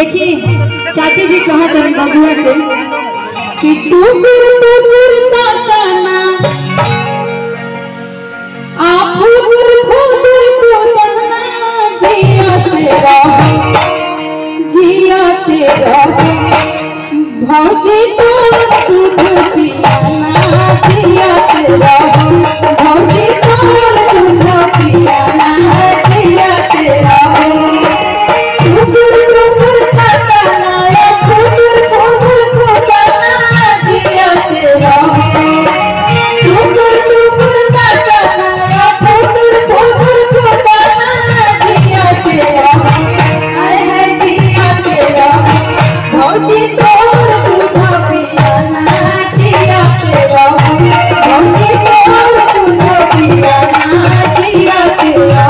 देखिए चाची जी कहा तनी बबुआ के कि टुकुर टुकुर ताकाना आ फुकुर फुकुर कुदना जिया तेरा जिया तेरा भौजी तो दूध पियाना जिया तेरा भौजी तो दूध पियाना जिया तेरा फुकुर फुकुर ताकाना ए फुकुर फुकुर कुदना जिया तेरा फुकुर फुकुर ताकाना ए फुकुर फुकुर कुदना जिया तेरा आए है जिया तेरा भौजी तोर दूध पियाना जिया तेरा भौजी तोर दूध पियाना जिया तेरा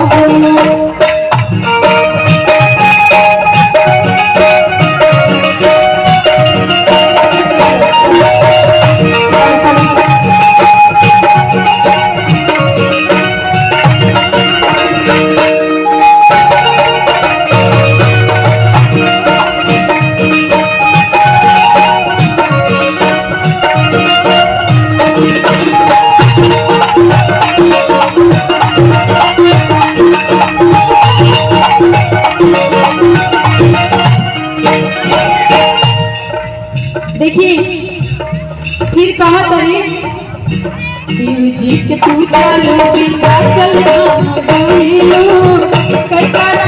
देखिए फिर कहा तरी शिव जी के पूजा लो बिंदा चल गईलो कई बार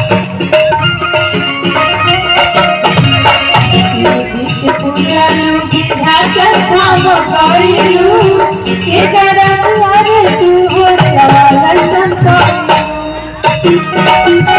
शिव जी के पूजा लो बिंदा चल गईलो के करत अरे तू हो संत